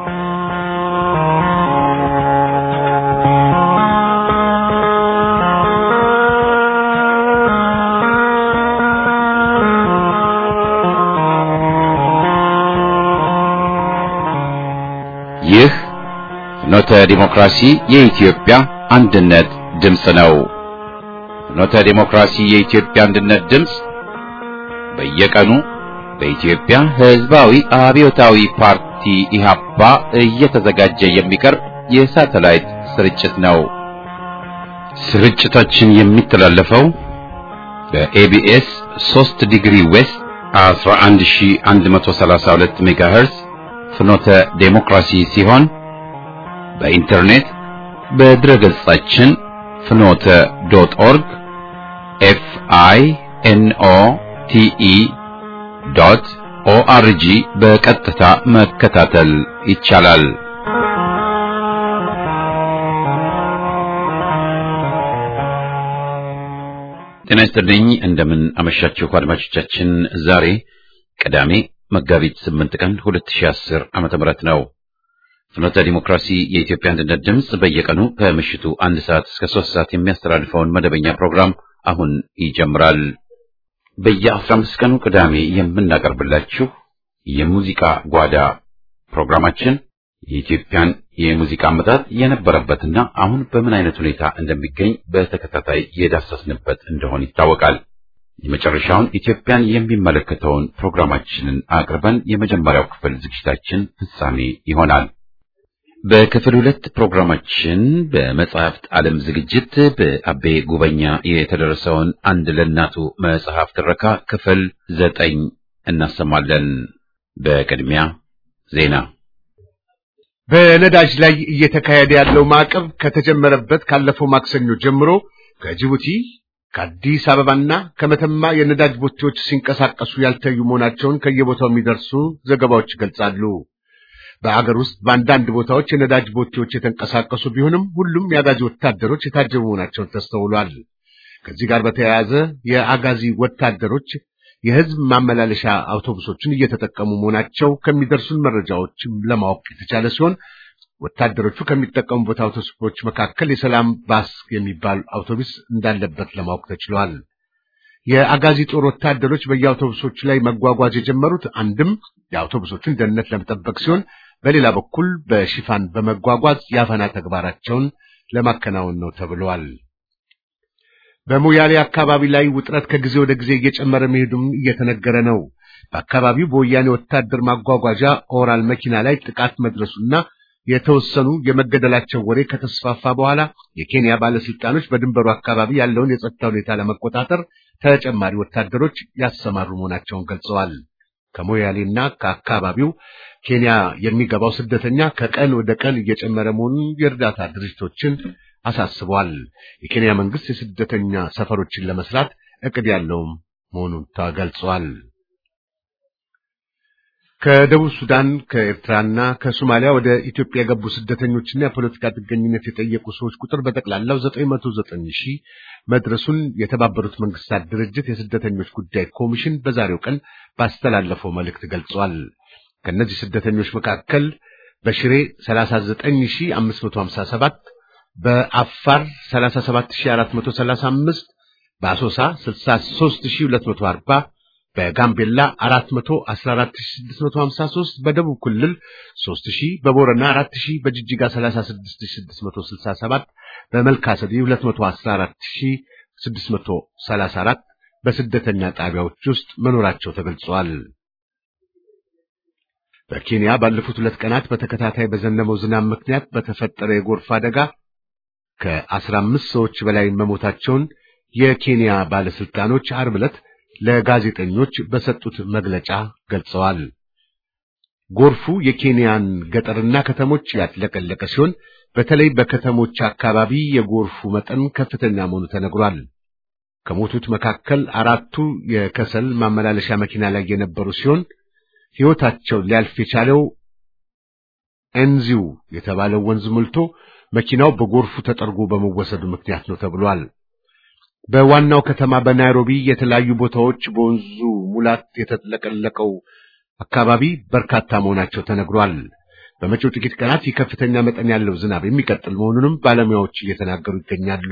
ይህ ፍኖተ ዲሞክራሲ የኢትዮጵያ አንድነት ድምፅ ነው። ፍኖተ ዲሞክራሲ የኢትዮጵያ አንድነት ድምፅ በየቀኑ በኢትዮጵያ ሕዝባዊ አብዮታዊ ፓርቲ ኢህአፓ እየተዘጋጀ የሚቀርብ የሳተላይት ስርጭት ነው። ስርጭታችን የሚተላለፈው በኤቢኤስ 3 ዲግሪ ዌስት 11132 ሜጋሄርዝ ፍኖተ ዴሞክራሲ ሲሆን በኢንተርኔት በድረ ገጻችን ፍኖተ ዶት ኦርግ ኤፍ አይ ኤን ኦ ቲ ኢ ዶት ኦአርጂ በቀጥታ መከታተል ይቻላል። ጤና ይስጥልኝ። እንደምን አመሻችሁ አድማጮቻችን። ዛሬ ቅዳሜ መጋቢት 8 ቀን 2010 ዓመተ ምህረት ነው። ፍኖተ ዲሞክራሲ የኢትዮጵያ አንድነት ድምፅ በየቀኑ ከምሽቱ አንድ ሰዓት እስከ ሶስት ሰዓት የሚያስተላልፈውን መደበኛ ፕሮግራም አሁን ይጀምራል። በየ15 ቀኑ ቅዳሜ የምናቀርብላችሁ የሙዚቃ ጓዳ ፕሮግራማችን የኢትዮጵያን የሙዚቃ አመጣጥ የነበረበትና አሁን በምን አይነት ሁኔታ እንደሚገኝ በተከታታይ የዳሰስንበት እንደሆን ይታወቃል። የመጨረሻውን ኢትዮጵያን የሚመለከተውን ፕሮግራማችንን አቅርበን የመጀመሪያው ክፍል ዝግጅታችን ፍጻሜ ይሆናል። በክፍል ሁለት ፕሮግራማችን በመጽሐፍት ዓለም ዝግጅት በአቤ ጉበኛ የተደረሰውን አንድ ለእናቱ መጽሐፍ ትረካ ክፍል ዘጠኝ እናሰማለን። በቅድሚያ ዜና። በነዳጅ ላይ እየተካሄደ ያለው ማዕቀብ ከተጀመረበት ካለፈው ማክሰኞ ጀምሮ ከጅቡቲ ከአዲስ አበባና ከመተማ የነዳጅ ቦቴዎች ሲንቀሳቀሱ ያልታዩ መሆናቸውን ከየቦታው የሚደርሱ ዘገባዎች ይገልጻሉ። በአገር ውስጥ በአንዳንድ ቦታዎች የነዳጅ ቦቴዎች የተንቀሳቀሱ ቢሆንም ሁሉም የአጋዚ ወታደሮች የታጀቡ መሆናቸውን ተስተውሏል። ከዚህ ጋር በተያያዘ የአጋዚ ወታደሮች የሕዝብ ማመላለሻ አውቶቡሶችን እየተጠቀሙ መሆናቸው ከሚደርሱን መረጃዎች ለማወቅ የተቻለ ሲሆን ወታደሮቹ ከሚጠቀሙበት አውቶቡሶች መካከል የሰላም ባስ የሚባል አውቶቡስ እንዳለበት ለማወቅ ተችሏል። የአጋዚ ጦር ወታደሮች በየአውቶቡሶቹ ላይ መጓጓዝ የጀመሩት አንድም የአውቶቡሶቹን ደህንነት ለመጠበቅ ሲሆን፣ በሌላ በኩል በሽፋን በመጓጓዝ የአፈና ተግባራቸውን ለማከናወን ነው ተብሏል። በሞያሌ አካባቢ ላይ ውጥረት ከጊዜ ወደ ጊዜ እየጨመረ መሄዱም እየተነገረ ነው። በአካባቢው በወያኔ ወታደር ማጓጓዣ ኦራል መኪና ላይ ጥቃት መድረሱና የተወሰኑ የመገደላቸው ወሬ ከተስፋፋ በኋላ የኬንያ ባለስልጣኖች በድንበሩ አካባቢ ያለውን የጸጥታ ሁኔታ ለመቆጣጠር ተጨማሪ ወታደሮች ያሰማሩ መሆናቸውን ገልጸዋል። ከሞያሌና ከአካባቢው ኬንያ የሚገባው ስደተኛ ከቀን ወደ ቀን እየጨመረ መሆኑን የእርዳታ ድርጅቶችን አሳስበዋል። የኬንያ መንግስት የስደተኛ ሰፈሮችን ለመስራት እቅድ ያለውም መሆኑን ተገልጿል። ከደቡብ ሱዳን ከኤርትራና ከሶማሊያ ወደ ኢትዮጵያ የገቡ ስደተኞችና የፖለቲካ ጥገኝነት የጠየቁ ሰዎች ቁጥር በጠቅላላው 909 ሺህ መድረሱን የተባበሩት መንግስታት ድርጅት የስደተኞች ጉዳይ ኮሚሽን በዛሬው ቀን ባስተላለፈው መልእክት ገልጿል። ከእነዚህ ስደተኞች መካከል በሽሬ 39557፣ በአፋር 37435፣ በአሶሳ 63240 በጋምቤላ 414653 በደቡብ ክልል 3000 በቦረና 4000 በጅጅጋ 36667 በመልካሰዲ 214634 በስደተኛ ጣቢያዎች ውስጥ መኖራቸው ተገልጿል። በኬንያ ባለፉት ሁለት ቀናት በተከታታይ በዘነበው ዝናብ ምክንያት በተፈጠረ የጎርፍ አደጋ ከ15 ሰዎች በላይ መሞታቸውን የኬንያ ባለስልጣኖች ዓርብ ዕለት ለጋዜጠኞች በሰጡት መግለጫ ገልጸዋል። ጎርፉ የኬንያን ገጠርና ከተሞች ያጥለቀለቀ ሲሆን በተለይ በከተሞች አካባቢ የጎርፉ መጠን ከፍተኛ መሆኑ ተነግሯል። ከሞቱት መካከል አራቱ የከሰል ማመላለሻ መኪና ላይ የነበሩ ሲሆን ሕይወታቸው ሊያልፍ የቻለው ኤንዚው የተባለው ወንዝ ሞልቶ መኪናው በጎርፉ ተጠርጎ በመወሰዱ ምክንያት ነው ተብሏል። በዋናው ከተማ በናይሮቢ የተለያዩ ቦታዎች በወንዙ ሙላት የተጥለቀለቀው አካባቢ በርካታ መሆናቸው ተነግሯል። በመጪው ጥቂት ቀናት ይህ ከፍተኛ መጠን ያለው ዝናብ የሚቀጥል መሆኑንም ባለሙያዎች እየተናገሩ ይገኛሉ።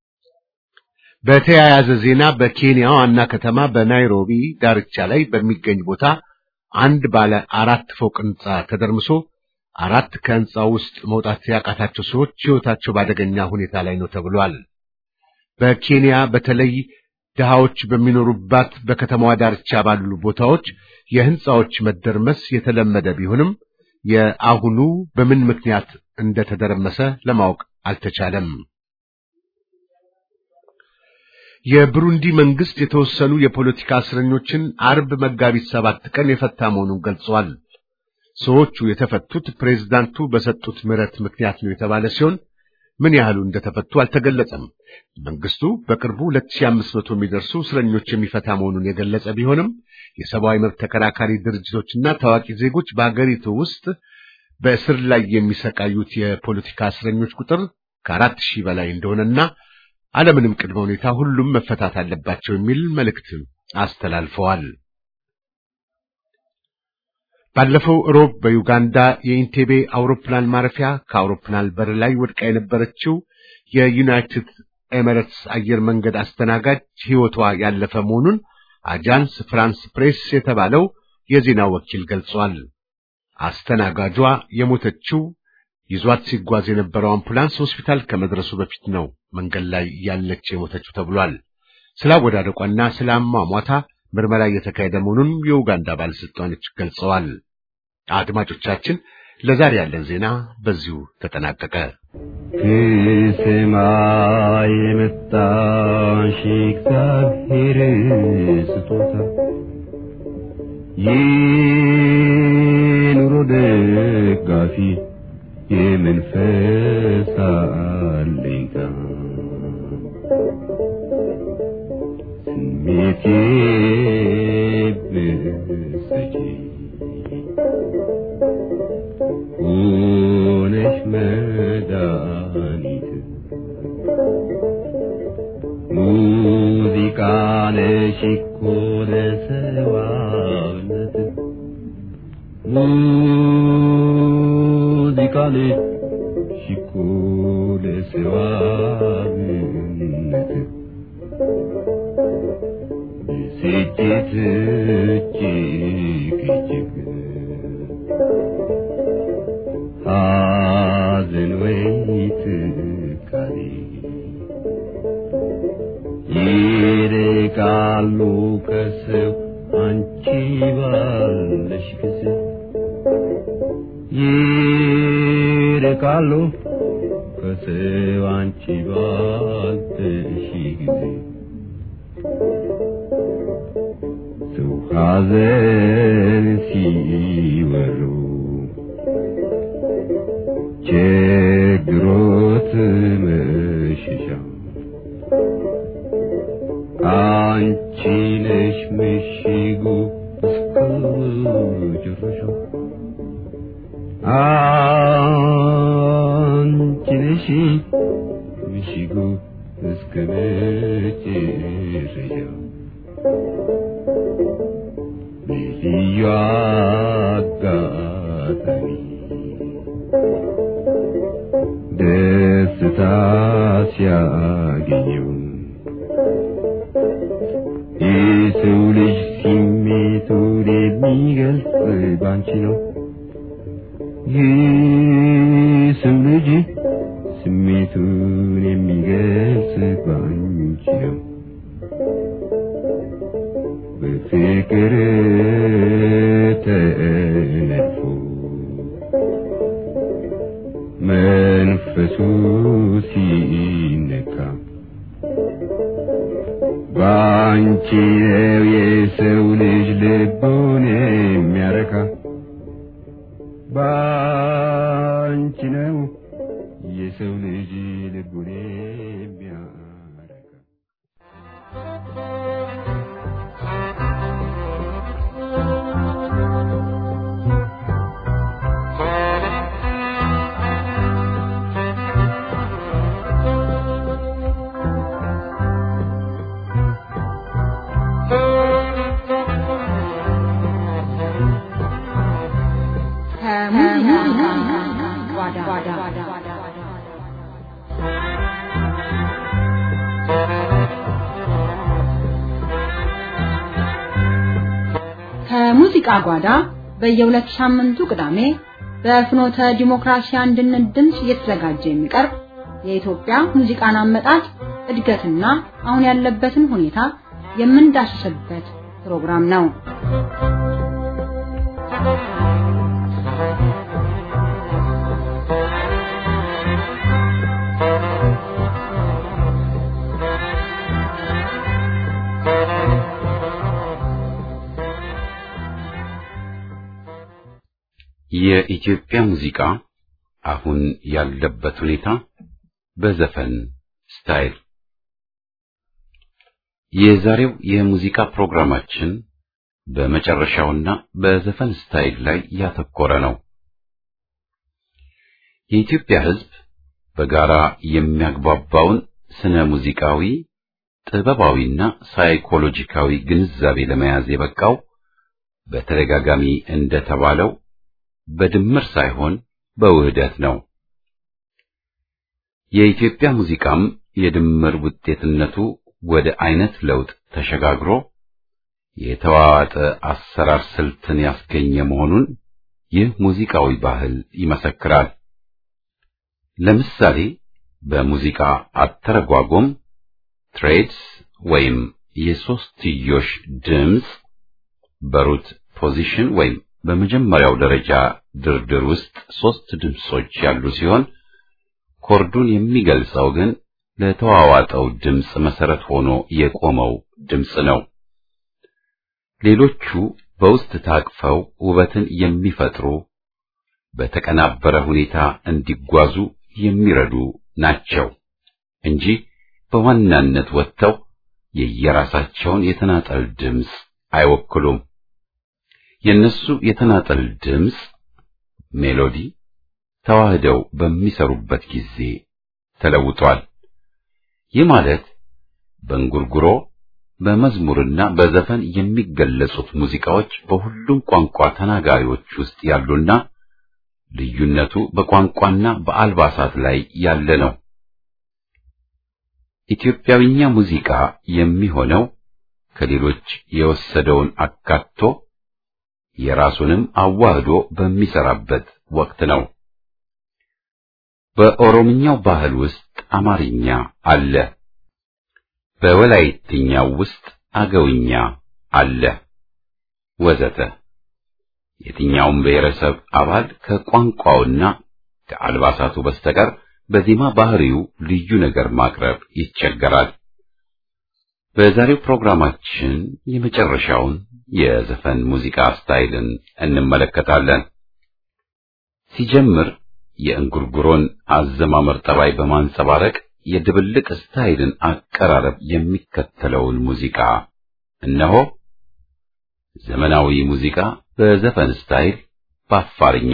በተያያዘ ዜና በኬንያ ዋና ከተማ በናይሮቢ ዳርቻ ላይ በሚገኝ ቦታ አንድ ባለ አራት ፎቅ ሕንፃ ተደርምሶ አራት ከሕንፃው ውስጥ መውጣት ያቃታቸው ሰዎች ሕይወታቸው በአደገኛ ሁኔታ ላይ ነው ተብሏል። በኬንያ በተለይ ድሃዎች በሚኖሩባት በከተማዋ ዳርቻ ባሉ ቦታዎች የሕንፃዎች መደርመስ የተለመደ ቢሆንም የአሁኑ በምን ምክንያት እንደተደረመሰ ለማወቅ አልተቻለም። የብሩንዲ መንግስት የተወሰኑ የፖለቲካ እስረኞችን አርብ መጋቢት ሰባት ቀን የፈታ መሆኑን ገልጿል። ሰዎቹ የተፈቱት ፕሬዝዳንቱ በሰጡት ምህረት ምክንያት ነው የተባለ ሲሆን ምን ያህሉ እንደተፈቱ አልተገለጸም። መንግስቱ በቅርቡ 2500 የሚደርሱ እስረኞች የሚፈታ መሆኑን የገለጸ ቢሆንም የሰብአዊ መብት ተከራካሪ ድርጅቶችና ታዋቂ ዜጎች በአገሪቱ ውስጥ በእስር ላይ የሚሰቃዩት የፖለቲካ እስረኞች ቁጥር ከአራት ሺህ በላይ እንደሆነና አለምንም ቅድመ ሁኔታ ሁሉም መፈታት አለባቸው የሚል መልእክት አስተላልፈዋል። ባለፈው ሮብ በዩጋንዳ የኢንቴቤ አውሮፕላን ማረፊያ ከአውሮፕላን በር ላይ ወድቃ የነበረችው የዩናይትድ ኤሚሬትስ አየር መንገድ አስተናጋጅ ሕይወቷ ያለፈ መሆኑን አጃንስ ፍራንስ ፕሬስ የተባለው የዜና ወኪል ገልጿል። አስተናጋጇ የሞተችው ይዟት ሲጓዝ የነበረው አምቡላንስ ሆስፒታል ከመድረሱ በፊት ነው መንገድ ላይ ያለች የሞተችው ተብሏል። ስለ አወዳደቋና ስለ አሟሟታ ምርመራ እየተካሄደ መሆኑን የኡጋንዳ ባለስልጣኖች ገልጸዋል። አድማጮቻችን፣ ለዛሬ ያለን ዜና በዚሁ ተጠናቀቀ። ከሰማይ የመጣሽ እግዚአብሔር ስጦታ የኑሮ ደጋፊ የመንፈስ አለኝታ ስሜቴ ብሰጪ ሆነሽ መድኃኒት ሙዚቃ ነሽ እኮ ለሰዋነት ሙዚቃ ነሽ እኮ ለሰዋነት ብስጭት እጅግ እጅግ ሐዘን ወይ ትካዜ ይርቃሉ ከሰው አንቺ ባለሽ ጊዜ ይርቃሉ ከሰው አንቺ ባለሽ ጊዜ ሰው ሐዘን ሲወሩ ችግሮት መሸሻ አንቺ ነሽ ምሽጉ እስከ መጨረሻው አንቺ ነሽ ምሽጉ እስከ መጨረሻው በልዩ አጋጣሚ ደስታ ሲያገኘው የሰው ልጅ ስሜቱን የሚገልጽ ባንቺ ነው። የሰው ልጅ ስሜቱን የሚገልጽ ባንቺ ነው። በፍቅር ተነድፎ መንፈሱ ሲነካ ባንቺ ነው የሰው ልጅ ልቡን የሚያረካ ባንቺ ነው የሰው ልጅ ልቡን የሚያረካ ከሙዚቃ ከሙዚቃ ጓዳ በየሁለት ሳምንቱ ቅዳሜ በፍኖተ ዲሞክራሲ አንድነት ድምፅ እየተዘጋጀ የሚቀርብ የኢትዮጵያ ሙዚቃን አመጣጥ እድገትና አሁን ያለበትን ሁኔታ የምንዳስስበት ፕሮግራም ነው። የኢትዮጵያ ሙዚቃ አሁን ያለበት ሁኔታ በዘፈን ስታይል የዛሬው የሙዚቃ ፕሮግራማችን በመጨረሻውና በዘፈን ስታይል ላይ ያተኮረ ነው። የኢትዮጵያ ሕዝብ በጋራ የሚያግባባውን ስነ ሙዚቃዊ፣ ጥበባዊና ሳይኮሎጂካዊ ግንዛቤ ለመያዝ የበቃው በተደጋጋሚ እንደተባለው በድምር ሳይሆን በውህደት ነው። የኢትዮጵያ ሙዚቃም የድምር ውጤትነቱ ወደ አይነት ለውጥ ተሸጋግሮ የተዋዋጠ አሰራር ስልትን ያስገኘ መሆኑን ይህ ሙዚቃዊ ባህል ይመሰክራል። ለምሳሌ በሙዚቃ አተረጓጎም ትሬድስ ወይም የሶስትዮሽ ድምፅ በሩት ፖዚሽን ወይም በመጀመሪያው ደረጃ ድርድር ውስጥ ሶስት ድምጾች ያሉ ሲሆን ኮርዱን የሚገልጸው ግን ለተዋዋጠው ድምፅ መሰረት ሆኖ የቆመው ድምፅ ነው። ሌሎቹ በውስጥ ታቅፈው ውበትን የሚፈጥሩ በተቀናበረ ሁኔታ እንዲጓዙ የሚረዱ ናቸው እንጂ በዋናነት ወጥተው የየራሳቸውን የተናጠል ድምፅ አይወክሉም። የነሱ የተናጠል ድምፅ ሜሎዲ ተዋህደው በሚሰሩበት ጊዜ ተለውጧል። ይህ ማለት በእንጉርጉሮ በመዝሙርና በዘፈን የሚገለጹት ሙዚቃዎች በሁሉም ቋንቋ ተናጋሪዎች ውስጥ ያሉና ልዩነቱ በቋንቋና በአልባሳት ላይ ያለ ነው። ኢትዮጵያዊኛ ሙዚቃ የሚሆነው ከሌሎች የወሰደውን አካቶ የራሱንም አዋህዶ በሚሰራበት ወቅት ነው። በኦሮምኛው ባህል ውስጥ አማርኛ አለ። በወላይትኛው ውስጥ አገውኛ አለ፣ ወዘተ። የትኛውም ብሔረሰብ አባል ከቋንቋውና ከአልባሳቱ በስተቀር በዜማ ባህሪው ልዩ ነገር ማቅረብ ይቸገራል። በዛሬው ፕሮግራማችን የመጨረሻውን የዘፈን ሙዚቃ ስታይልን እንመለከታለን። ሲጀምር የእንጉርጉሮን አዘማመር ጠባይ በማንጸባረቅ የድብልቅ ስታይልን አቀራረብ የሚከተለውን ሙዚቃ እነሆ። ዘመናዊ ሙዚቃ በዘፈን ስታይል በአፋርኛ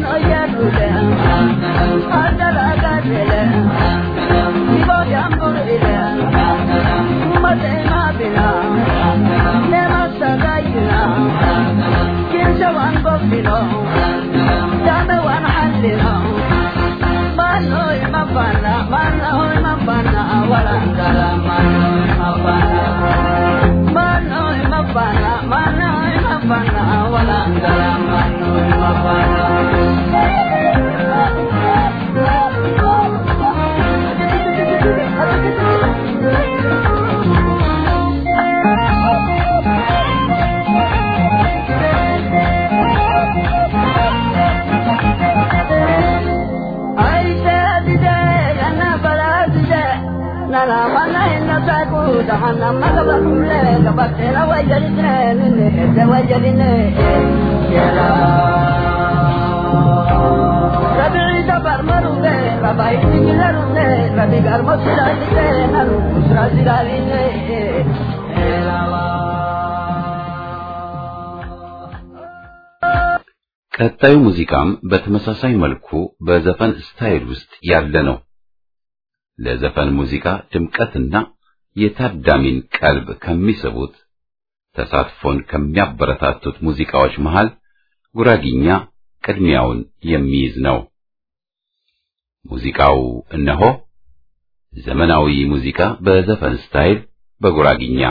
Thank you. ቀጣዩ ሙዚቃም በተመሳሳይ መልኩ በዘፈን ስታይል ውስጥ ያለ ነው። ለዘፈን ሙዚቃ ድምቀትና የታዳሚን ቀልብ ከሚስቡት ተሳትፎን ከሚያበረታቱት ሙዚቃዎች መሃል ጉራጊኛ ቅድሚያውን የሚይዝ ነው። ሙዚቃው እነሆ ዘመናዊ ሙዚቃ በዘፈን ስታይል በጉራጊኛ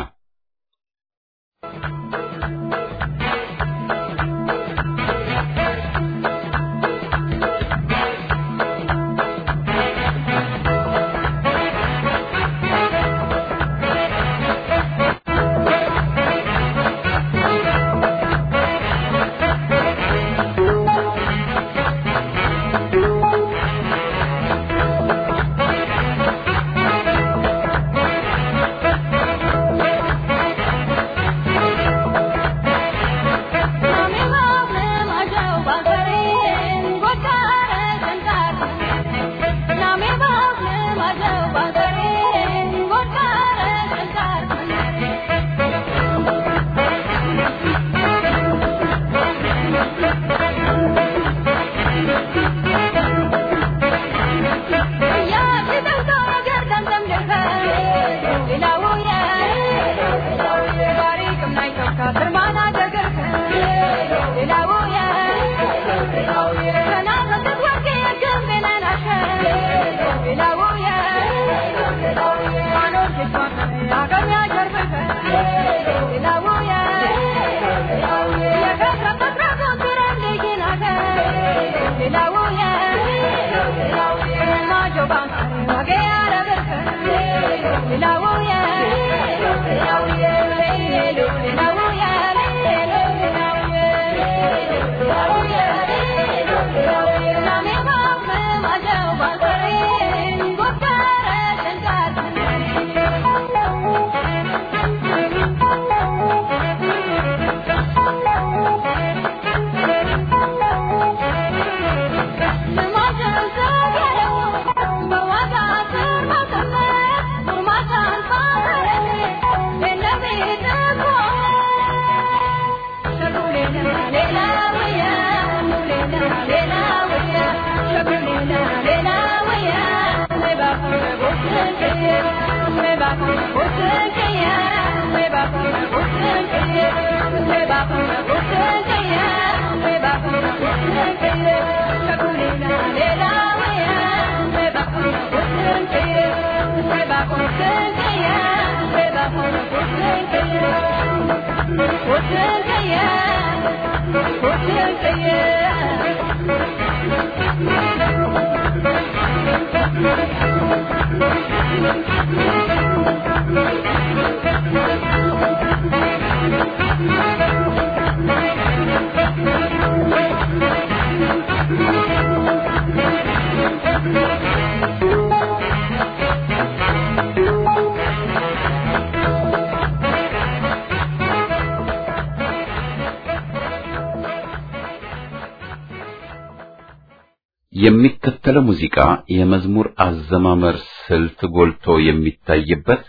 የሚከተለው ሙዚቃ የመዝሙር አዘማመር ስልት ጎልቶ የሚታይበት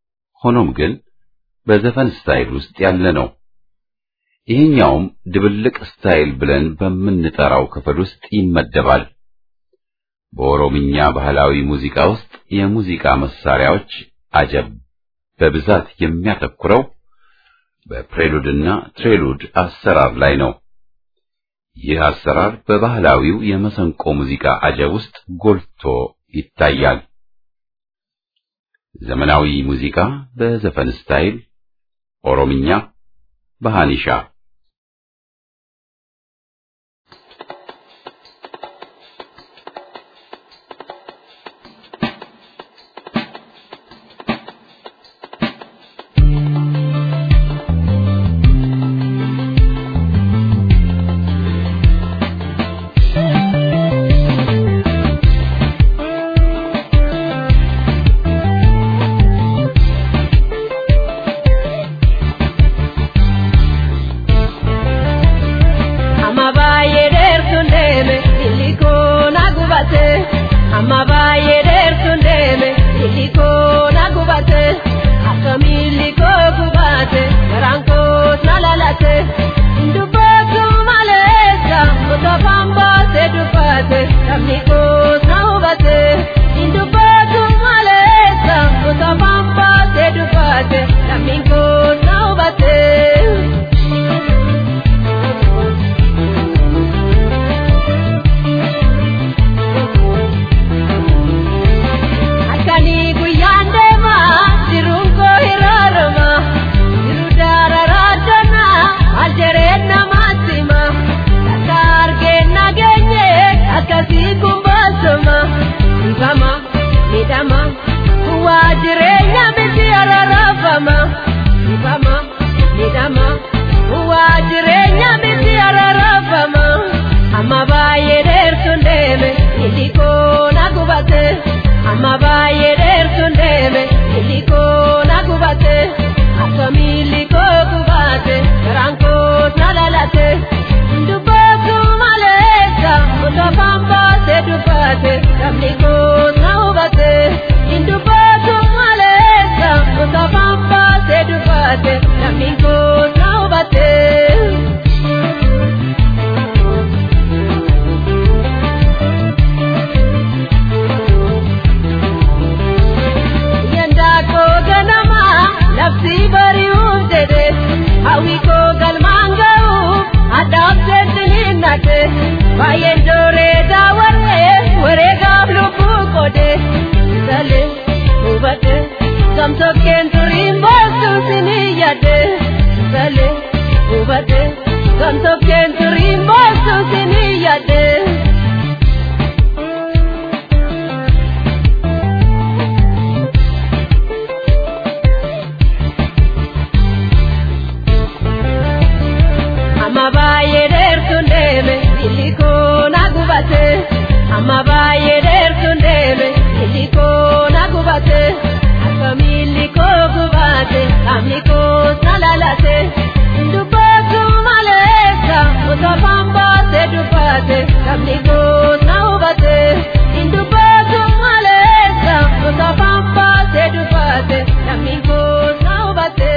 ሆኖም ግን በዘፈን ስታይል ውስጥ ያለ ነው። ይህኛውም ድብልቅ ስታይል ብለን በምንጠራው ክፍል ውስጥ ይመደባል። በኦሮምኛ ባህላዊ ሙዚቃ ውስጥ የሙዚቃ መሳሪያዎች አጀብ በብዛት የሚያተኩረው በፕሬሉድና ትሬሉድ አሰራር ላይ ነው። ይህ አሰራር በባህላዊው የመሰንቆ ሙዚቃ አጀብ ውስጥ ጎልቶ ይታያል። ዘመናዊ ሙዚቃ በዘፈን ስታይል ኦሮምኛ በሃኒሻ Thank Ifama, wajireenya miti ararafama. Ifama, midhama, wajireenya miti ararafama. Amma baay'ee dheertuun deeme, illikoo na gubate. Amma baay'ee dheertuun deeme, illikoo na gubate. Akkamiin illikoo gubate, garaan koos na lalate. Dubbatu maleessa, osoo fambaase dubbate, namni koos na hubate. Dubbatu maleessa, osoo fambaase dubbate, namni koos na hubate. Yandaakoo ganama labsi bari'uuf jedhe hawwi koo galmaan ga'uuf addaabseetti hin naqe baay'een dooree daawwaree wareegaaf lubbuu qoode salee hubate gamtokkeen turiin boostu sinii yaade salee hubate gamtokkeen turiin boostu sinii yaade. Amma baay'ee dheertuun deeme illikoo na gubate. Amma baay'ee dheertuun deeme illikoo na gubate. Akkamiin illikoo gubate qaamni koos na lalate. Dubbatu maleessa osoo fambaase dubbate qaamni koos na hubate. Dubbatu maleessa osoo fambaase dubbate qaamni koos na hubate.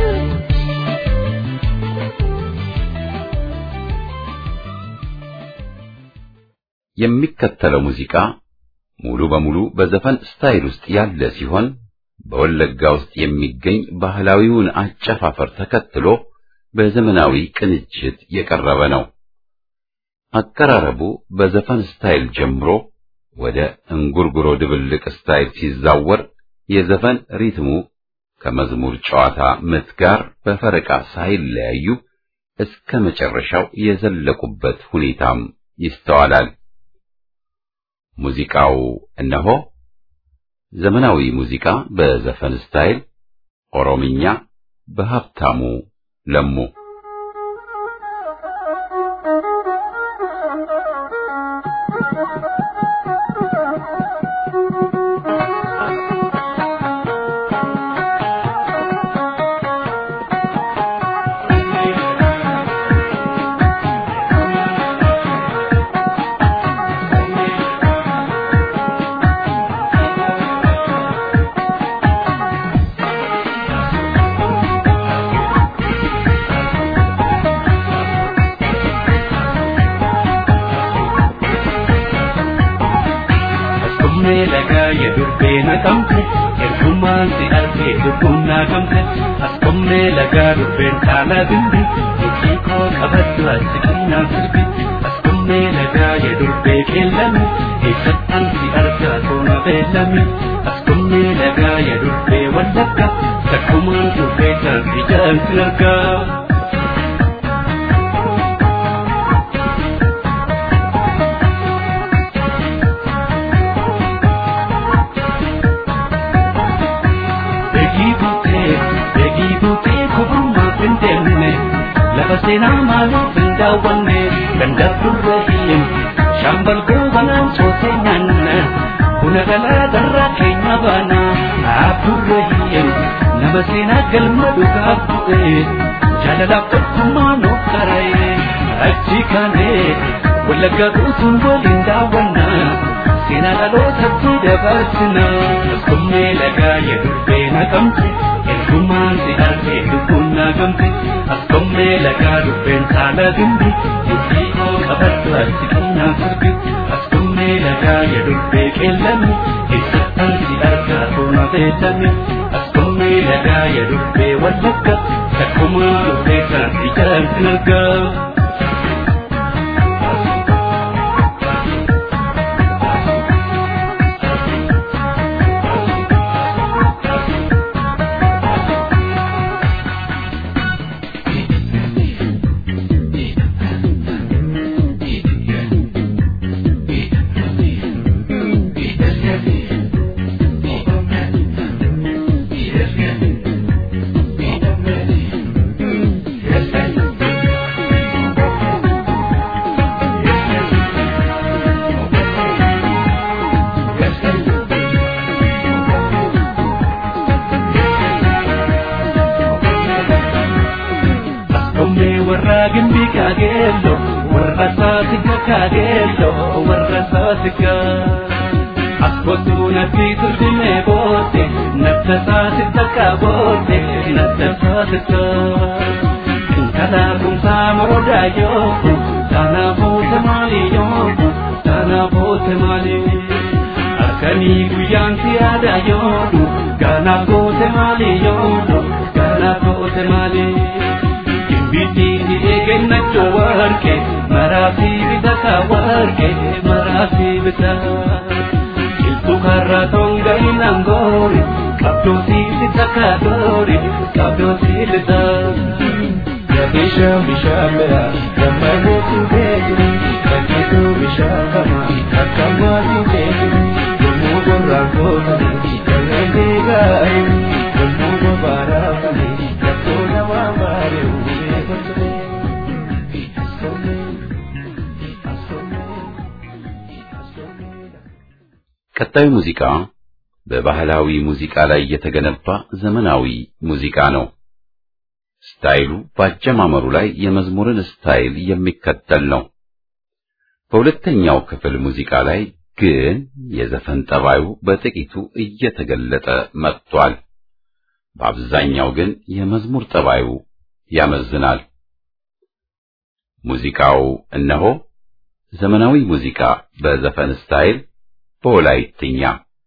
የሚከተለው ሙዚቃ ሙሉ በሙሉ በዘፈን ስታይል ውስጥ ያለ ሲሆን በወለጋ ውስጥ የሚገኝ ባህላዊውን አጨፋፈር ተከትሎ በዘመናዊ ቅንጅት የቀረበ ነው። አቀራረቡ በዘፈን ስታይል ጀምሮ ወደ እንጉርጉሮ ድብልቅ ስታይል ሲዛወር የዘፈን ሪትሙ ከመዝሙር ጨዋታ ምት ጋር በፈረቃ ሳይለያዩ እስከ መጨረሻው የዘለቁበት ሁኔታም ይስተዋላል። ሙዚቃው እነሆ ዘመናዊ ሙዚቃ በዘፈን ስታይል ኦሮምኛ በሀብታሙ ለሙ Kumne laga ya durbe na kamte Ergumaan si arge dubbuun na kamte As kumne laga durbeen taala bimbi Itti koo qabaddu asi kennaa sirbi As kumne laga ya durbe keellame Eessattan si arga toona beellame As kumne laga ya durbe wallagga Takkumaan durbee taasi jaan si argaa Beekii buutee, beekii buutee kuburmaa hin deemne lafa seenaa maaliif hin daawwanne ganda durre hin shaambal goobanaan soosee nyaanna buna galaa darraa keenya baana abdurre hin nama seenaa galma dhugaaf bu'e jaalalaaf tokkummaa nuuf qara'e achi kaanee wallaggaa guutuun waliin daawwannaa seenaa dhalootatti dabarsina askummee lagaa yedurbee naqamte ergumaan si argee lubbuun naqamte askummee lagaa dubbeen saala dimbi dubbii koo qabaddu asi kennaa sirbi askummee lagaa yedurbee qeellame eessattan si argaa toona beellame askummee lagaa yedurbee wallagga takkumaa dubbee saanti jaarsin argaa. kageello warra saasigaa. Askootu natti turtine boote natti saasita kaboote natti saasita. Intala kumsaa moroodaa yooku taana boote maali yooku taana boote maali. Harkanii guyyaan si yaada yoodu gaana boote maali yoodu gaana boote maali. Kimbitii eegenna warqe maraasi bitata warqe maraasi bitata. Tukarra tonga inangori Kabdo sili takadori Kabdo sili ta Kadisha mishamera Kamago tungegri Kakitu mishakama Kakama tungegri Gumugo rakotani Kangenge gai Gumugo barakani Kakona wambare Uwe kotre Asome Asome Asome ቀጣዩ ሙዚቃ በባህላዊ ሙዚቃ ላይ የተገነባ ዘመናዊ ሙዚቃ ነው። ስታይሉ በአጀማመሩ ላይ የመዝሙርን ስታይል የሚከተል ነው። በሁለተኛው ክፍል ሙዚቃ ላይ ግን የዘፈን ጠባዩ በጥቂቱ እየተገለጠ መጥቷል። በአብዛኛው ግን የመዝሙር ጠባዩ ያመዝናል። ሙዚቃው እነሆ ዘመናዊ ሙዚቃ በዘፈን ስታይል በወላይትኛ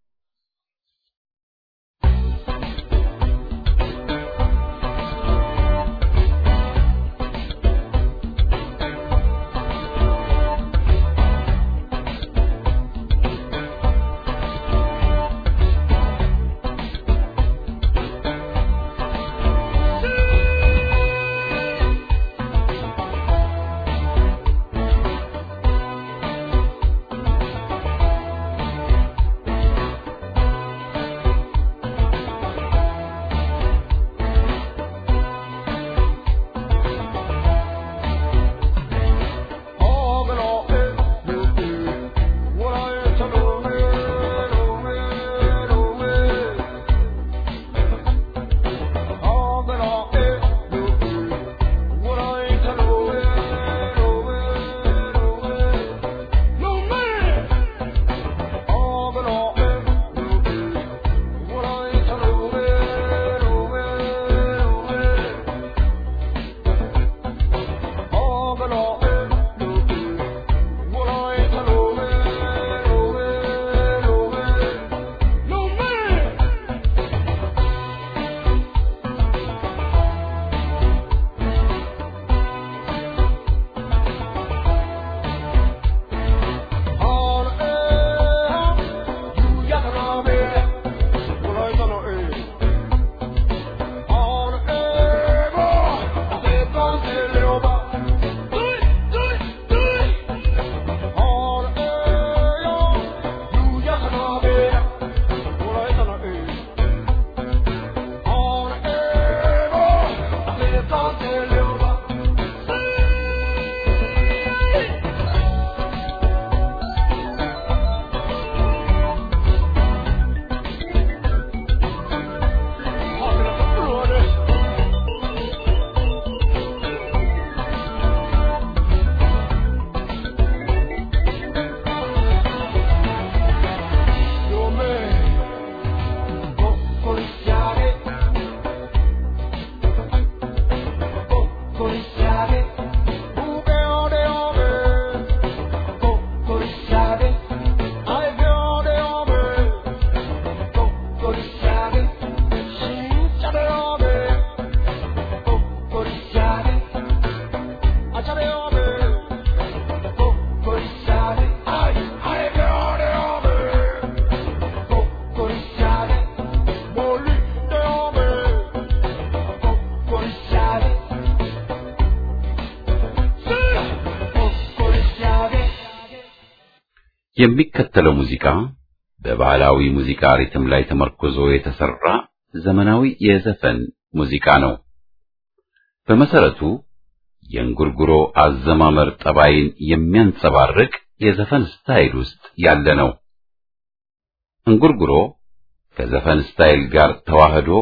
የሚከተለው ሙዚቃ በባህላዊ ሙዚቃ ሪትም ላይ ተመርኮዞ የተሰራ ዘመናዊ የዘፈን ሙዚቃ ነው። በመሰረቱ የእንጉርጉሮ አዘማመር ጠባይን የሚያንጸባርቅ የዘፈን ስታይል ውስጥ ያለ ነው። እንጉርጉሮ ከዘፈን ስታይል ጋር ተዋህዶ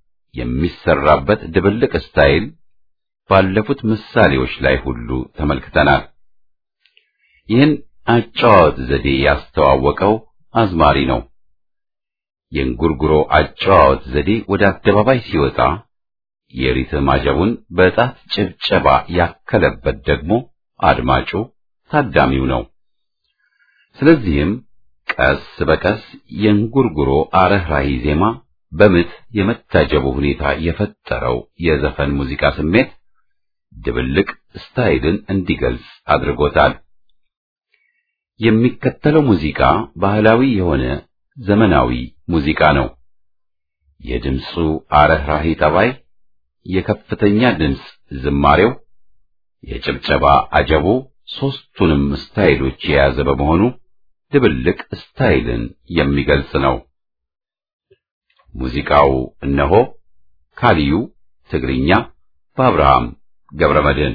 የሚሰራበት ድብልቅ ስታይል ባለፉት ምሳሌዎች ላይ ሁሉ ተመልክተናል። ይህን አጨዋወት ዘዴ ያስተዋወቀው አዝማሪ ነው። የእንጉርጉሮ አጨዋወት ዘዴ ወደ አደባባይ ሲወጣ የሪትም አጀቡን በጣት ጭብጨባ ያከለበት ደግሞ አድማጩ ታዳሚው ነው። ስለዚህም ቀስ በቀስ የእንጉርጉሮ አረህራሂ ዜማ በምት የመታጀቡ ሁኔታ የፈጠረው የዘፈን ሙዚቃ ስሜት ድብልቅ ስታይልን እንዲገልጽ አድርጎታል። የሚከተለው ሙዚቃ ባህላዊ የሆነ ዘመናዊ ሙዚቃ ነው። የድምፁ አረህራሂ ጠባይ፣ የከፍተኛ ድምፅ ዝማሬው፣ የጭብጨባ አጀቡ ሦስቱንም ስታይሎች የያዘ በመሆኑ ድብልቅ ስታይልን የሚገልጽ ነው። ሙዚቃው እነሆ ካሊዩ ትግርኛ በአብርሃም ገብረመድህን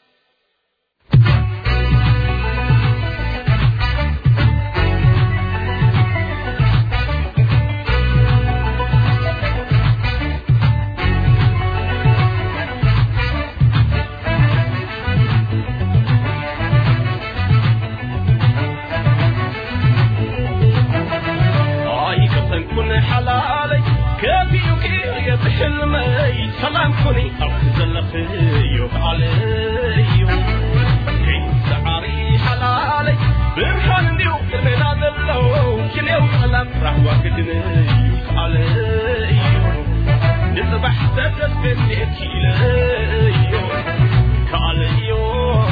كن حلالي كافي وكير بحلمي سلام كوني أو زلخي علي كي سعري حلالي برحان ديو كرنا دلو كليو سلام راح واكدني علي نصبح تدرس بني كيلي كاليوم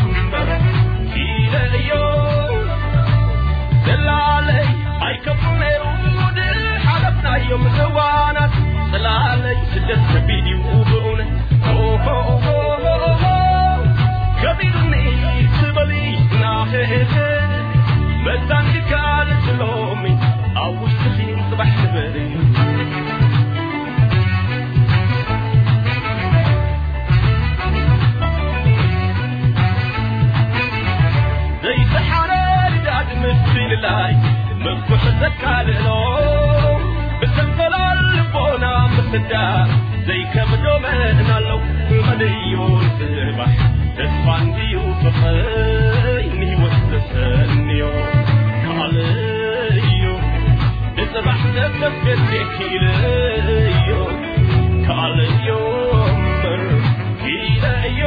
كيليوم دلالي أي كفنيرو ናዮም ህዋናት ስላለኝ ስደት ከቢድ ውብኡነ ከቢድኒ ትበሊ ናህህ መዛን ካል ስሎሚ ኣብ ውሽጢ ጽባሕ ትበሊ ዘይተሓረ ዳድ ምስልላይ ምኩሕ ዘካልሎ ብትንፈላል ልቦና ምፍዳር ዘይከብዶ መእናለው መድዩ ጽባሕ ተስፋ እንድዩ ፍቕይ ንህይወት ተሰንዮ ካልእዮ ንጽባሕ ተተቤት ኪልዮ ካልእዮ እምበር ኪለዮ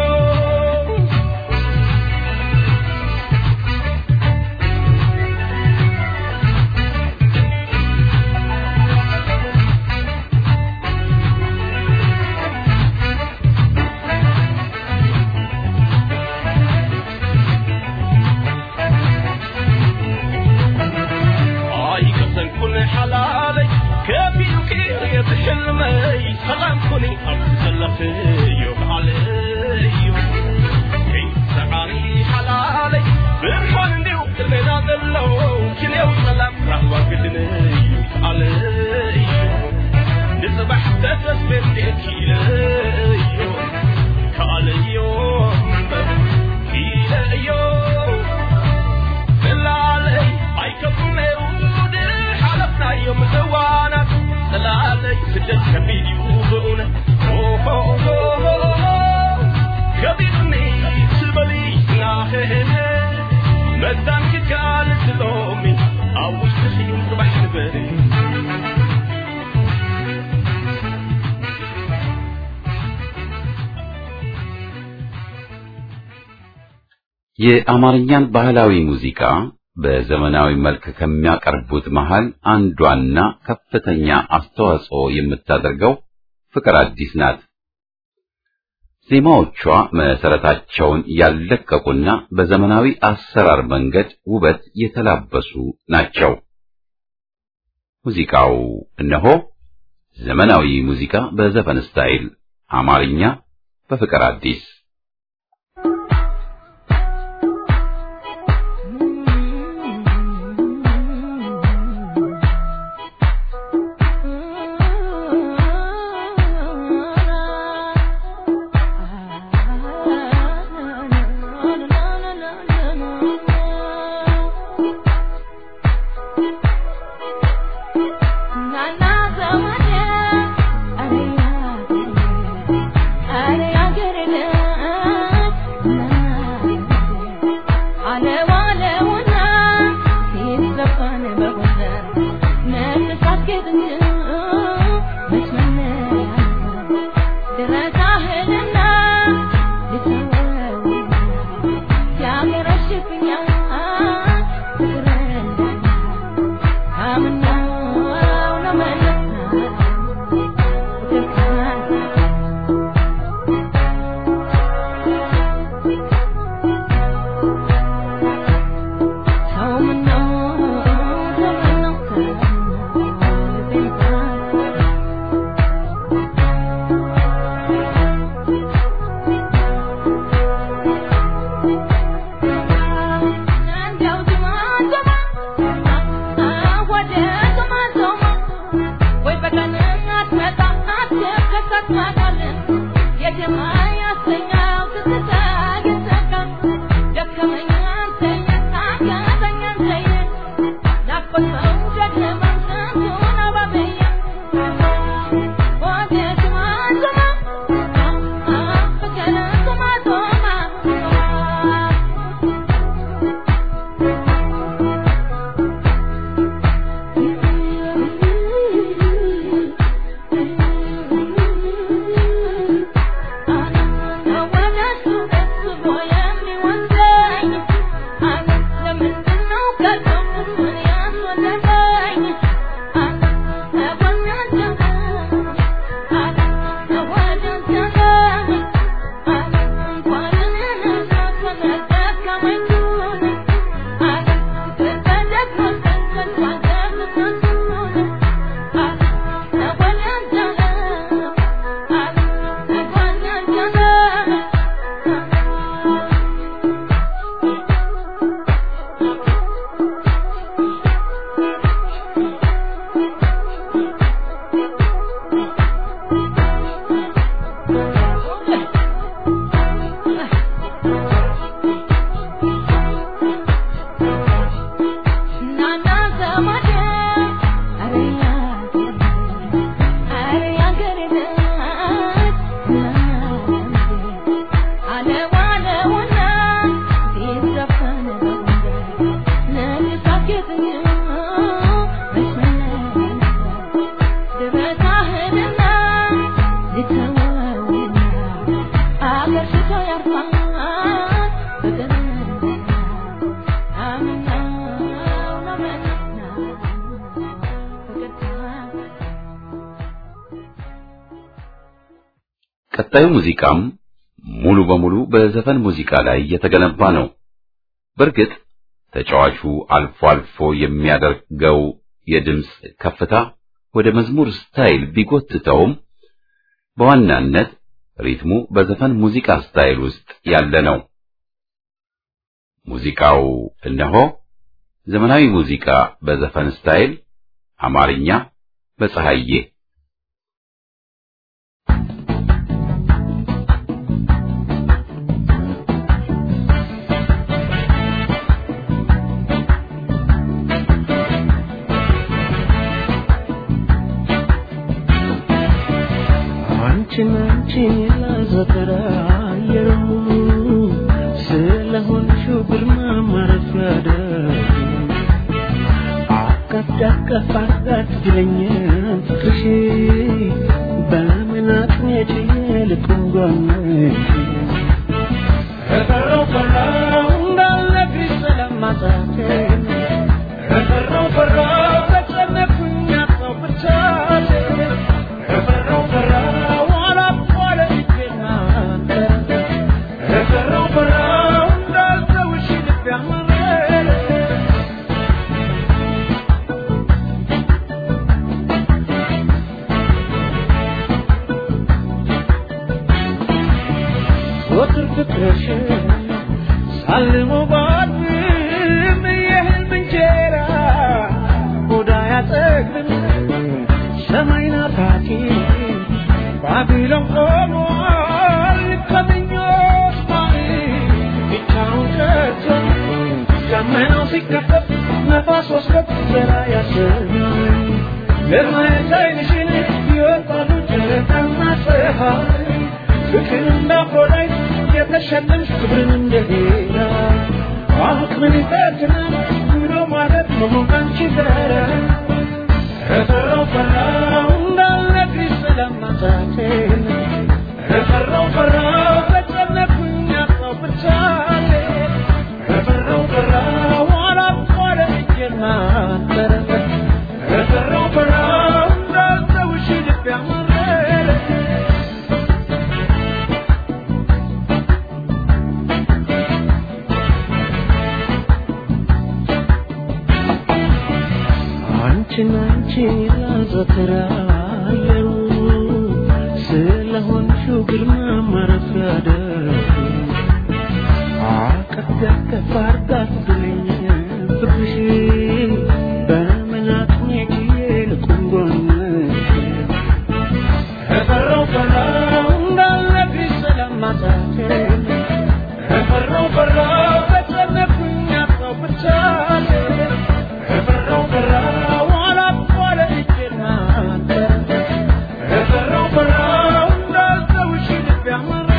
حلالي كافي وكير بحلمي سلام كوني أبسلف يوم علي كي سعري حلالي برحان ديو كلنا دلو كليو سلام راح واقدني علي نصبح تدرس بنتي كيلي كالي يوم كيلي يوم دلالي أي كفني ናዮም ህዋናት ስላለይ ስደት ከቢድ ይውብኡነ ከቢድኒ ትበሊ ናህህ መዛን ክካል ስሎሚ ኣብ ውሽጢ ጽባሕ ንበሪ የአማርኛን ባህላዊ ሙዚቃ በዘመናዊ መልክ ከሚያቀርቡት መሃል አንዷና ከፍተኛ አስተዋጽኦ የምታደርገው ፍቅር አዲስ ናት። ዜማዎቿ መሰረታቸውን ያለቀቁና በዘመናዊ አሰራር መንገድ ውበት የተላበሱ ናቸው። ሙዚቃው እነሆ ዘመናዊ ሙዚቃ በዘፈን ስታይል አማርኛ በፍቅር አዲስ Nana, ቀጣዩ ሙዚቃም ሙሉ በሙሉ በዘፈን ሙዚቃ ላይ የተገነባ ነው። በእርግጥ ተጫዋቹ አልፎ አልፎ የሚያደርገው የድምፅ ከፍታ ወደ መዝሙር ስታይል ቢጎትተውም በዋናነት ሪትሙ በዘፈን ሙዚቃ ስታይል ውስጥ ያለ ነው። ሙዚቃው እነሆ ዘመናዊ ሙዚቃ በዘፈን ስታይል አማርኛ በፀሐዬ አንቺን አንቺን ላዘከራ አየሩ ስለሆንሽው ግርማ ማረፊያ ደግ አቀፍ ዳቀፍ አርጋት ይለኛል ፍቅርሽ በምን አቅሜች ልቁም ጎንሽ ከቀረው ቀረው እንዳልነግርሽ ስለማጣቴ ከቀረው ቀረው ተጨነኩኝ አጣው ብቻቴ ከቀረው ቀረው አላቋለ ልቤና አንተ ከቀረው ቀረው እንዳልተውሽ ልቤ አመረ ወትር ፍቅርሽን ሳልሞ ባድም የህልም እንጀራ ሆዳ ያጠግብን ሰማይ ናፋቂ ባቢሎን ቆሟል ከምኞት ማሪ ብቻውን ቀርቶ ደመናው ሲከፈት ነፋስ ወስከት ዘራ ያሰኛል ለማየት ዓይንሽን ይወጣሉ ጨረቃና ፀሐይ ፍቅር እንዳቆላይ የተሸለምሽ ክብርን እንደሄዳ አቅምን ይፈትናል ብሎ ማለት መሆን ካንቺ ጋር ከፈራው ፈራው እንዳልነግርሽ ስለማጣቴን ከፈራው ፈራው ተጨነኩኝ አጣው ብቻሌ ከፈራው ፈራው አላቋረ እጄን ማንተረ ከፈራው ፈራው እንዳልተውሽ ልቤ አመረ አንቺን አንቺን ላዘክራ አየሩ ስለሆንሽው ግርማ ማረፊያ ደግ አቀፍ ያቀፍ አርጋት ብለኝ ፍቅርሽ በምን አቅሜ ችዬ ልቁም ጎንሽ ከፈራው ፈራው እንዳልነግርሽ ስለማጣቴ ከፈራው ፈራው ተጨነኩኝ አጣው ብቻቴ ከፈራው ፈራው አላቋለ እጄን ማንተ ከፈራው ፈራው እንዳልተውሽ ልቤ አመረ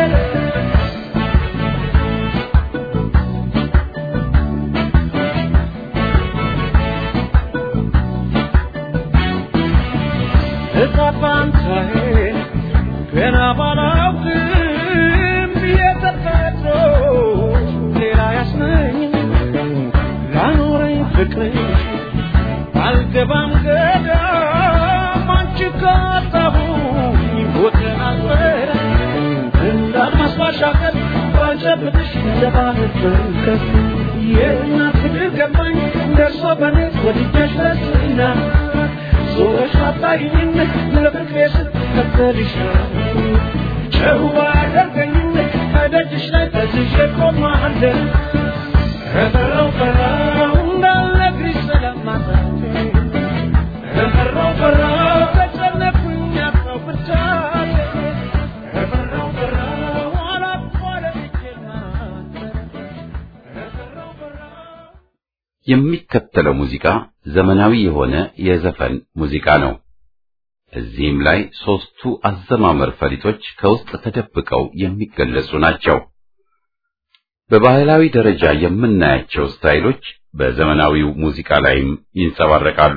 እጣፋንታዬን ገና ባላውቅም የተፈጥሮ ሌላ ያስነኝ ላኖረኝ ፍቅርሽ አልገባም ገዳም አንቺ ካጣሁኝ ቦቴን አልፈራ እንዳልማስ ባሻገር ባልጨብጥሽ እንደ ባህር ጥልቀት የእናት ፍቅር ገባኝ ደርሶ በኔ ወድጀሽ ለስና ዞረሽ አጣይኝ ለፍቅሬ ስትከተልሻለሁ ጨዋ አደርገኝ ከደጅሽ ላይ ተዝዤ ቆማለሁ ከፈራው ፈራው እንዳልነግርሽ ስለማጣቴ ከፈራው ፈራው ተጨነኩኝ አጣው ብቻቴ ከፈራው ፈራው አላቋለ እጄን ማንተ ከፈራው ፈራው የሚከተለው ሙዚቃ ዘመናዊ የሆነ የዘፈን ሙዚቃ ነው። እዚህም ላይ ሦስቱ አዘማመር ፈሊጦች ከውስጥ ተደብቀው የሚገለጹ ናቸው። በባህላዊ ደረጃ የምናያቸው ስታይሎች በዘመናዊው ሙዚቃ ላይም ይንጸባረቃሉ።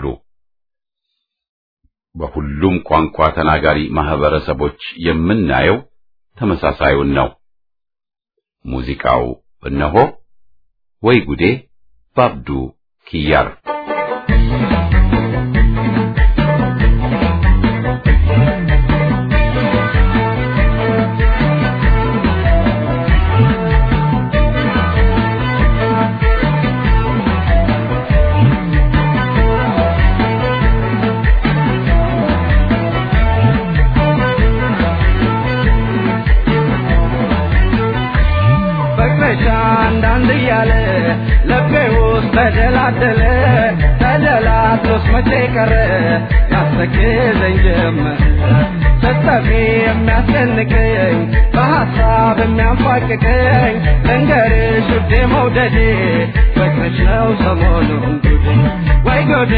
በሁሉም ቋንቋ ተናጋሪ ማህበረሰቦች የምናየው ተመሳሳዩን ነው። ሙዚቃው እነሆ ወይ ጉዴ ባብዱ ኪያር ♪ ተደላደለ ተደላድሎስ መቼ ቀረ ያስተክዘኝ ጀመር ስትጠፊ የሚያስጨንቀኝ በሐሳብ የሚያንፋቅቀኝ ልንገርሽ ውዴ መውደዴ ፍቅርሽ ነው ሰሞኑን ጉዴ ወይ ጉዴ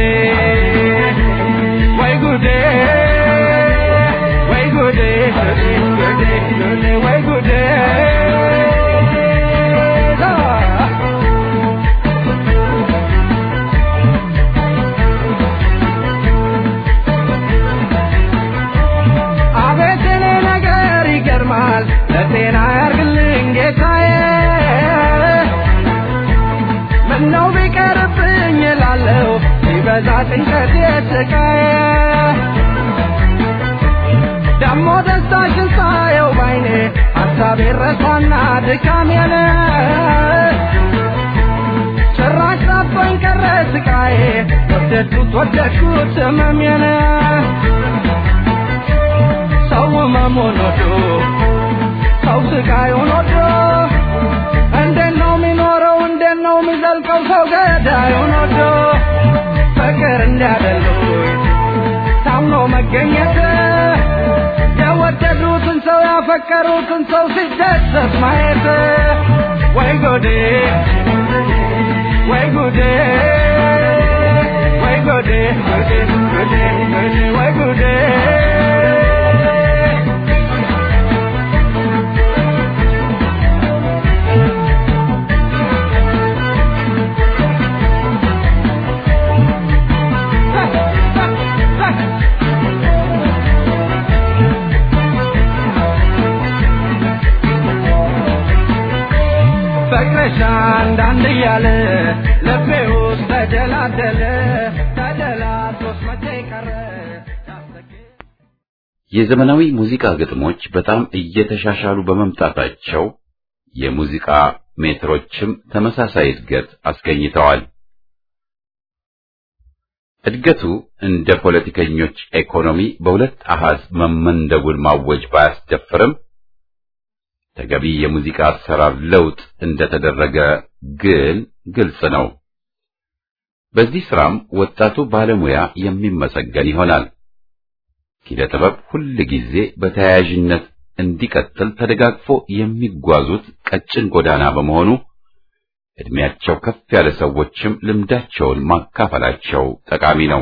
ወይ ጉዴ ወይ ጉዴ ጉዴ ጉዴ ጉዴ ወይ ጉዴ አቤት እኔ ነገር ይገርማል ለጤና ያርግልኝ ጌታዬ ምነው ቢቀርብኝ እላለሁ ሲበዛ ጭንቀት የስቃዬ ደሞ ደስታሽን ሳየው ባይኔ ሀሳቤ ረሳና ድካሜን ጭራሽ ጠፋኝ ቀረ ስቃዬ ወደድኩት ወደድኩት ህመሜን ሰው መሞን ወዶ ሰው ስቃዩን ወዶ እንዴት ነው የሚኖረው እንዴት ነው የሚዘልቀው ሰው ገዳዩን ወዶ ፍቅር እንዲያደሉኝ ታምኖ መገኘት የወደዱትን ሰው ያፈቀሩትን ሰው ሲደሰት ማየት ወይ ጎዴ ወይ ጉዴ ወይ ጉዴ ጉዴ ጉዴ ጉዴ ወይ ጉዴ ፍቅርሽ አንዳንድ እያለ ልቤ ውስጥ ተደላደለ ተደላድሎስ መቼ ቀረ የዘመናዊ ሙዚቃ ግጥሞች በጣም እየተሻሻሉ በመምጣታቸው የሙዚቃ ሜትሮችም ተመሳሳይ እድገት አስገኝተዋል። እድገቱ እንደ ፖለቲከኞች ኢኮኖሚ በሁለት አሃዝ መመንደቡን ማወጅ ባያስደፍርም ተገቢ የሙዚቃ አሰራር ለውጥ እንደተደረገ ግን ግልጽ ነው። በዚህ ስራም ወጣቱ ባለሙያ የሚመሰገን ይሆናል። ኪነ ጥበብ ሁል ጊዜ በተያያዥነት እንዲቀጥል ተደጋግፎ የሚጓዙት ቀጭን ጎዳና በመሆኑ እድሜያቸው ከፍ ያለ ሰዎችም ልምዳቸውን ማካፈላቸው ጠቃሚ ነው።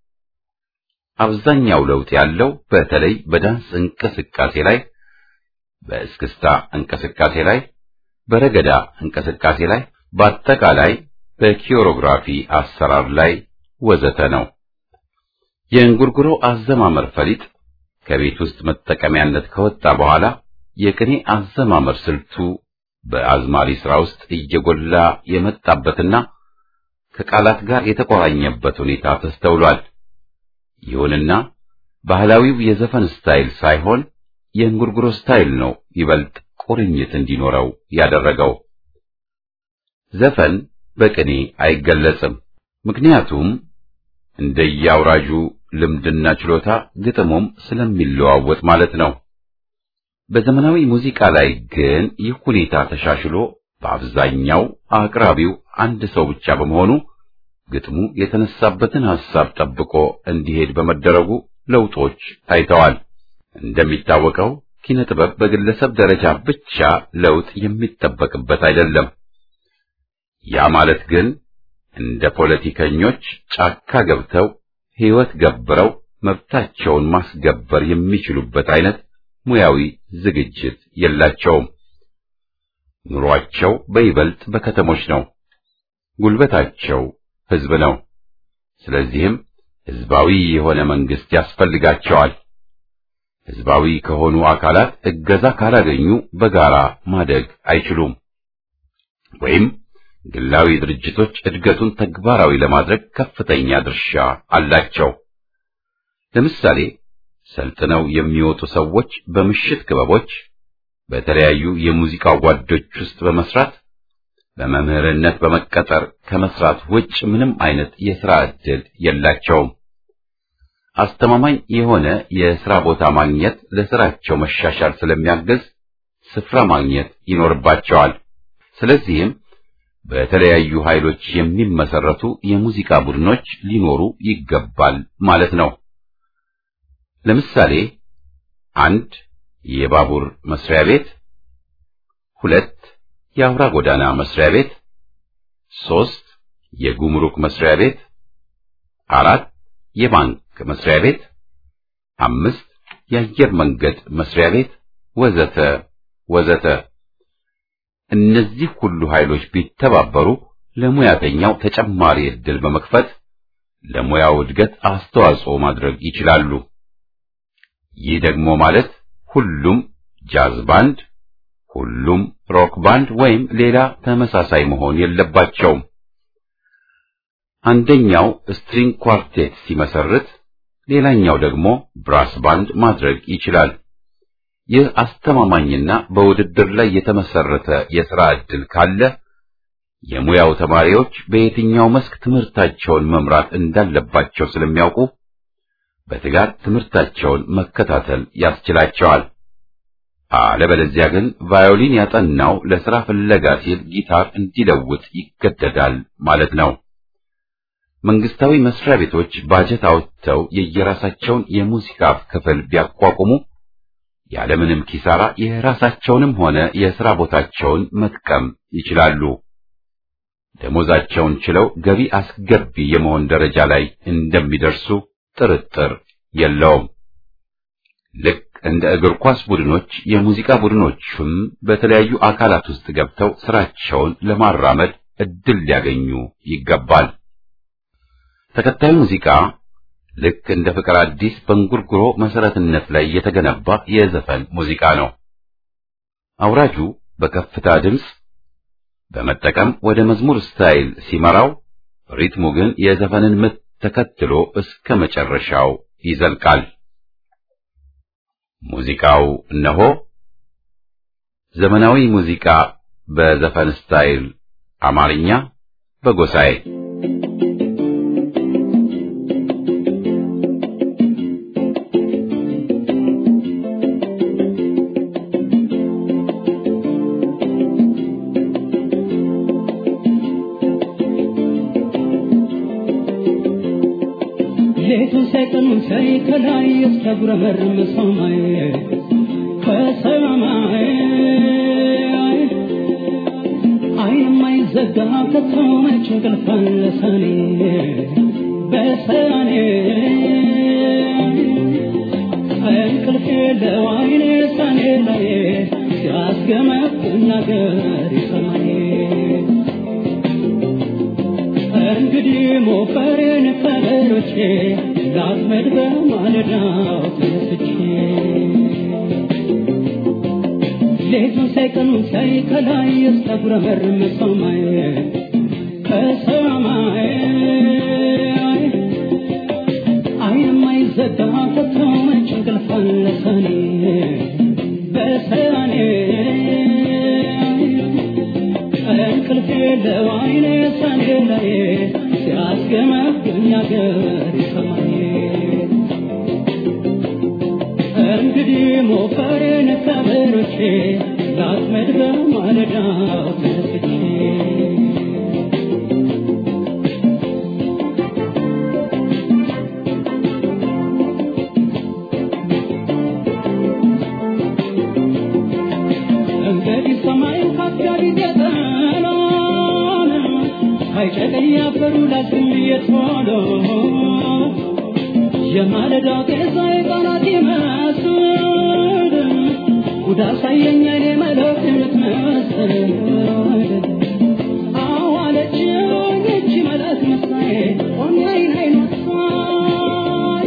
አብዛኛው ለውጥ ያለው በተለይ በዳንስ እንቅስቃሴ ላይ፣ በእስክስታ እንቅስቃሴ ላይ፣ በረገዳ እንቅስቃሴ ላይ፣ በአጠቃላይ በኪዮሮግራፊ አሰራር ላይ ወዘተ ነው። የእንጉርጉሮ አዘማመር ፈሊጥ ከቤት ውስጥ መጠቀሚያነት ከወጣ በኋላ የቅኔ አዘማመር ስልቱ በአዝማሪ ሥራ ውስጥ እየጎላ የመጣበትና ከቃላት ጋር የተቆራኘበት ሁኔታ ተስተውሏል። ይሁንና ባህላዊው የዘፈን ስታይል ሳይሆን የእንጉርጉሮ ስታይል ነው ይበልጥ ቁርኝት እንዲኖረው ያደረገው። ዘፈን በቅኔ አይገለጽም። ምክንያቱም እንደየአውራጁ ልምድና ችሎታ ግጥሙም ስለሚለዋወጥ ማለት ነው። በዘመናዊ ሙዚቃ ላይ ግን ይህ ሁኔታ ተሻሽሎ በአብዛኛው አቅራቢው አንድ ሰው ብቻ በመሆኑ ግጥሙ የተነሳበትን ሐሳብ ጠብቆ እንዲሄድ በመደረጉ ለውጦች ታይተዋል። እንደሚታወቀው ኪነ ጥበብ በግለሰብ ደረጃ ብቻ ለውጥ የሚጠበቅበት አይደለም። ያ ማለት ግን እንደ ፖለቲከኞች ጫካ ገብተው ሕይወት ገብረው መብታቸውን ማስገበር የሚችሉበት አይነት ሙያዊ ዝግጅት የላቸውም። ኑሯቸው በይበልጥ በከተሞች ነው። ጉልበታቸው ሕዝብ ነው። ስለዚህም ሕዝባዊ የሆነ መንግስት ያስፈልጋቸዋል። ሕዝባዊ ከሆኑ አካላት እገዛ ካላገኙ በጋራ ማደግ አይችሉም። ወይም ግላዊ ድርጅቶች እድገቱን ተግባራዊ ለማድረግ ከፍተኛ ድርሻ አላቸው። ለምሳሌ ሰልጥነው የሚወጡ ሰዎች በምሽት ክበቦች፣ በተለያዩ የሙዚቃ ጓዶች ውስጥ በመስራት በመምህርነት በመቀጠር ከመስራት ውጭ ምንም አይነት የሥራ ዕድል የላቸውም። አስተማማኝ የሆነ የሥራ ቦታ ማግኘት ለሥራቸው መሻሻል ስለሚያግዝ ስፍራ ማግኘት ይኖርባቸዋል። ስለዚህም በተለያዩ ኃይሎች የሚመሰረቱ የሙዚቃ ቡድኖች ሊኖሩ ይገባል ማለት ነው። ለምሳሌ አንድ የባቡር መስሪያ ቤት፣ ሁለት የአውራ ጎዳና መስሪያ ቤት፣ ሶስት የጉምሩክ መስሪያ ቤት፣ አራት የባንክ መስሪያ ቤት፣ አምስት የአየር መንገድ መስሪያ ቤት ወዘተ ወዘተ። እነዚህ ሁሉ ኃይሎች ቢተባበሩ ለሙያተኛው ተጨማሪ ዕድል በመክፈት ለሙያው እድገት አስተዋጽኦ ማድረግ ይችላሉ። ይህ ደግሞ ማለት ሁሉም ጃዝ ባንድ፣ ሁሉም ሮክ ባንድ ወይም ሌላ ተመሳሳይ መሆን የለባቸውም። አንደኛው ስትሪንግ ኳርቴት ሲመሰርት፣ ሌላኛው ደግሞ ብራስ ባንድ ማድረግ ይችላል። ይህ አስተማማኝና በውድድር ላይ የተመሰረተ የሥራ ዕድል ካለ የሙያው ተማሪዎች በየትኛው መስክ ትምህርታቸውን መምራት እንዳለባቸው ስለሚያውቁ በትጋት ትምህርታቸውን መከታተል ያስችላቸዋል። አለበለዚያ ግን ቫዮሊን ያጠናው ለሥራ ፍለጋ ሲል ጊታር እንዲለውጥ ይገደዳል ማለት ነው። መንግስታዊ መስሪያ ቤቶች ባጀት አውጥተው የየራሳቸውን የሙዚቃ ክፍል ቢያቋቁሙ ያለምንም ኪሳራ የራሳቸውንም ሆነ የሥራ ቦታቸውን መጥቀም ይችላሉ። ደሞዛቸውን ችለው ገቢ አስገቢ የመሆን ደረጃ ላይ እንደሚደርሱ ጥርጥር የለውም። ልክ እንደ እግር ኳስ ቡድኖች የሙዚቃ ቡድኖቹም በተለያዩ አካላት ውስጥ ገብተው ስራቸውን ለማራመድ እድል ሊያገኙ ይገባል። ተከታዩ ሙዚቃ ልክ እንደ ፍቅር አዲስ በእንጉርጉሮ መሰረትነት ላይ የተገነባ የዘፈን ሙዚቃ ነው። አውራጁ በከፍታ ድምፅ በመጠቀም ወደ መዝሙር ስታይል ሲመራው፣ ሪትሙ ግን የዘፈንን ምት ተከትሎ እስከ መጨረሻው ይዘልቃል። ሙዚቃው እነሆ ዘመናዊ ሙዚቃ በዘፈን ስታይል አማርኛ በጎሳዬ ሌቱን ሳይቀኑን ሳይ ከላይ እስከጉረመርም ሰማይ ከሰማይ አይን የማይዘጋ ከቶ መች እንቅልፍ አለ ሰኔ በሰኔ እንቅልፍ የለው አይኔ ሰኔ ላይ ሲያስገመግም ነገር ይሰማኝ እንግዲህ ሞፈሬን ፈረሮቼ ላጥመድ በማለዳው ተነስቼ ሌቱን ሳይቀኑን ሳይ ከላይ እስከጉረመርም ሰማይ ከሰማይ አይን የማይዘጋ ከቶ መች እንቅልፍ አለ ሰኔ በሰኔ እንቅልፍ የለው አይኔ ሰኔ ላይ ሲያስገመግም ነገር ይሰማኝ እንግዲህ ሞፈሬን ከበሮቼ ላጥመድ በማለዳው ተነስቼ እንግዲህ ሰማዩ ካፊያዲ ገጠናን አይጨቀኝ አፈሩ ላዝም እየቶሎ የማለዳ ጤዛ የቃናት ይመስል ጉዳ ሳየኝ አይኔ መለክ የምትመስል አዋለችኝ እቺ መለክ መሳዬ ቆሜ አይን አይኗ ሳይ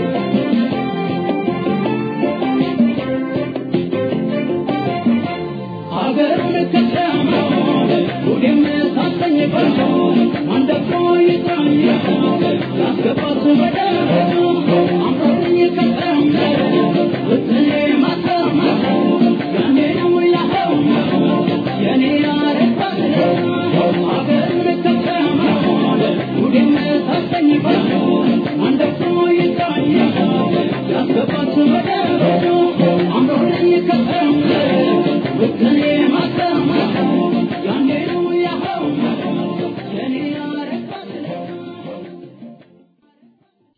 አገሩን ከተማው ሁሌም ሳሰኝ ቆንጆ አንደፍሮ ይጥራኝ ያስገባት በደረቱ አምሮኝ ከተማው ውጥኔ ማተማ ያኔ ነው ያኸው የኔ ያረባት አገሩን ከተማው ሁሌም ሳሰኝ ቆንጆ አንደፍሮ ይጥራኝ ያስገባት በደረቱ አምሮኝ ከተማው ውጥኔ ማተማ ያኔ ነው ያኸው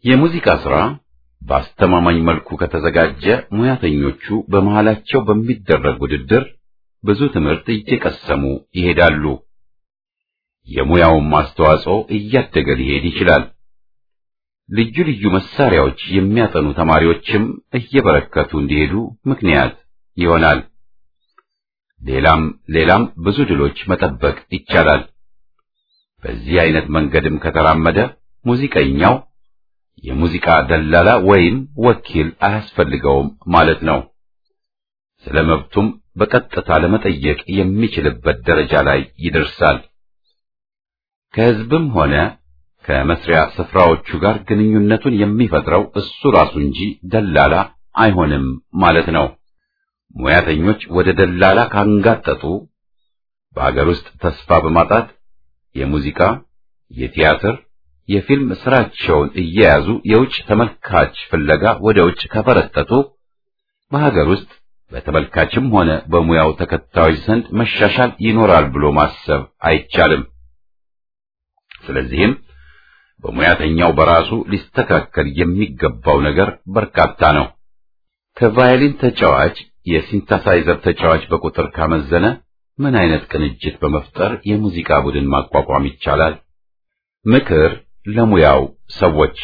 የሙዚቃ ሥራ በአስተማማኝ መልኩ ከተዘጋጀ ሙያተኞቹ በመሃላቸው በሚደረግ ውድድር ብዙ ትምህርት እየቀሰሙ ይሄዳሉ። የሙያውም አስተዋጽኦ እያደገ ሊሄድ ይችላል። ልዩ ልዩ መሳሪያዎች የሚያጠኑ ተማሪዎችም እየበረከቱ እንዲሄዱ ምክንያት ይሆናል። ሌላም ሌላም ብዙ ድሎች መጠበቅ ይቻላል። በዚህ አይነት መንገድም ከተራመደ ሙዚቀኛው የሙዚቃ ደላላ ወይም ወኪል አያስፈልገውም ማለት ነው። ስለ መብቱም በቀጥታ ለመጠየቅ የሚችልበት ደረጃ ላይ ይደርሳል። ከሕዝብም ሆነ ከመስሪያ ስፍራዎቹ ጋር ግንኙነቱን የሚፈጥረው እሱ ራሱ እንጂ ደላላ አይሆንም ማለት ነው። ሙያተኞች ወደ ደላላ ካንጋጠጡ በአገር ውስጥ ተስፋ በማጣት የሙዚቃ፣ የቲያትር፣ የፊልም ስራቸውን እየያዙ የውጭ ተመልካች ፍለጋ ወደ ውጭ ከፈረጠጡ በሀገር ውስጥ በተመልካችም ሆነ በሙያው ተከታዮች ዘንድ መሻሻል ይኖራል ብሎ ማሰብ አይቻልም። ስለዚህም በሙያተኛው በራሱ ሊስተካከል የሚገባው ነገር በርካታ ነው። ከቫዮሊን ተጫዋች የሲንተሳይዘር ተጫዋች በቁጥር ካመዘነ ምን አይነት ቅንጅት በመፍጠር የሙዚቃ ቡድን ማቋቋም ይቻላል? ምክር ለሙያው ሰዎች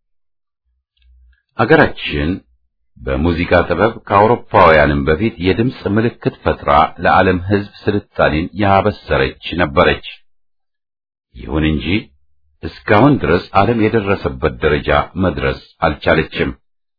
አገራችን በሙዚቃ ጥበብ ከአውሮፓውያንም በፊት የድምፅ ምልክት ፈጥራ ለዓለም ሕዝብ ስልጣኔን ያበሰረች ነበረች። ይሁን እንጂ እስካሁን ድረስ ዓለም የደረሰበት ደረጃ መድረስ አልቻለችም።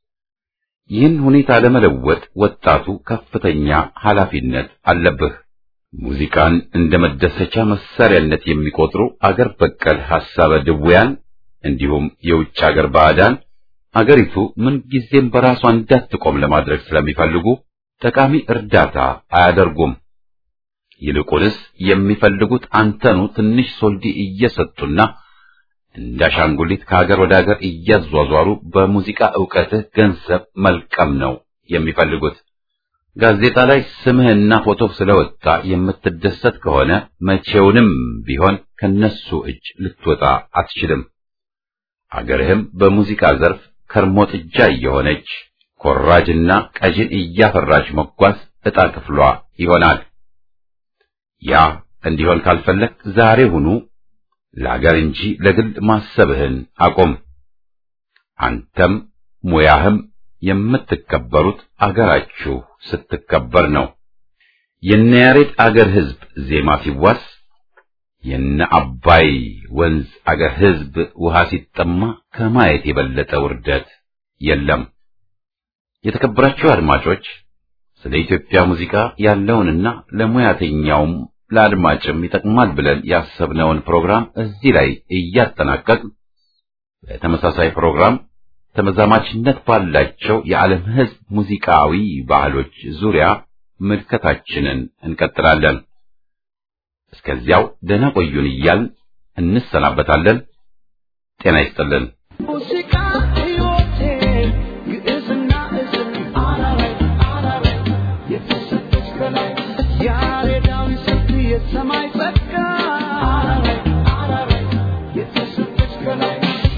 ይህን ሁኔታ ለመለወጥ ወጣቱ ከፍተኛ ኃላፊነት አለብህ። ሙዚቃን እንደ መደሰቻ መሳሪያነት የሚቆጥሩ አገር በቀል ሐሳበ ድውያን እንዲሁም የውጭ አገር ባዕዳን አገሪቱ ምንጊዜም በራሷ እንዳትቆም ለማድረግ ስለሚፈልጉ ጠቃሚ እርዳታ አያደርጉም። ይልቁንስ የሚፈልጉት አንተኑ ትንሽ ሶልዲ እየሰጡና እንዳሻንጉሊት ከሀገር ወደ ሀገር እያዟዟሩ በሙዚቃ ዕውቀትህ ገንዘብ መልቀም ነው የሚፈልጉት። ጋዜጣ ላይ ስምህና ፎቶ ስለወጣ የምትደሰት ከሆነ መቼውንም ቢሆን ከነሱ እጅ ልትወጣ አትችልም። አገርህም በሙዚቃ ዘርፍ ከርሞ ጥጃ እየሆነች ኮራጅና ቀዥን እያፈራች መጓዝ ዕጣ ክፍሏ ይሆናል። ያ እንዲሆን ካልፈለግ ዛሬ ሁኑ ለአገር እንጂ ለግል ማሰብህን አቁም። አንተም ሙያህም የምትከበሩት አገራችሁ ስትከበር ነው። የነ ያሬድ አገር ሕዝብ ዜማ ሲዋስ የነ አባይ ወንዝ አገር ሕዝብ ውሃ ሲጠማ ከማየት የበለጠ ውርደት የለም። የተከበራችሁ አድማጮች ስለ ኢትዮጵያ ሙዚቃ ያለውንና ለሙያተኛውም ለአድማጭም ይጠቅማል ብለን ያሰብነውን ፕሮግራም እዚህ ላይ እያጠናቀቅ በተመሳሳይ ፕሮግራም ተመዛማችነት ባላቸው የዓለም ሕዝብ ሙዚቃዊ ባህሎች ዙሪያ ምልከታችንን እንቀጥላለን። እስከዚያው ደህና ቆዩን እያልን እንሰናበታለን። ጤና ይስጥልን። ሙዚቃ ሕይወቴ ግዕዝና እዝል አላላይ አላላይ የተሰጠች ከላይ ያሬዳዊ ስልት የሰማይ ጸጋ አላላይ አላላይ የተሰጠች ከላይ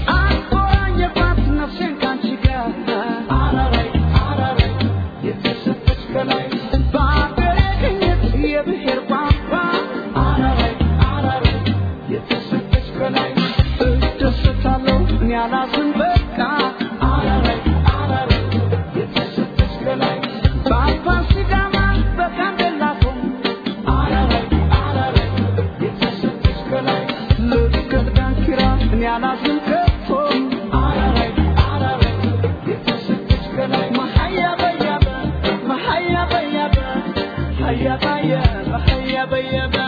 አቆራኘባት ነፍሴን ካንቺ ጋር አላላይ አላላይ የተሰጠች ከላይ በአገሬ ቅኝት የብሔር ቋንቋ አላላይ አላላይ የተሰጠች ከላይ እደሰታለሁ እኔ አላዝን በቃ አላላይ አላላይ የተሰጠች ከላይ በአባ ሲዳማ በጋምቤላ ቶም አላላይ አላላይ የተሰጠች ከላይ ልክ ዳንኪራ እኔ አላዝን ከቶም አላላይ አላላይ የተሰጠች ከላይ መሀያ በያበ መሀያ በያበ ሀያ ባየ በሀያ በያበ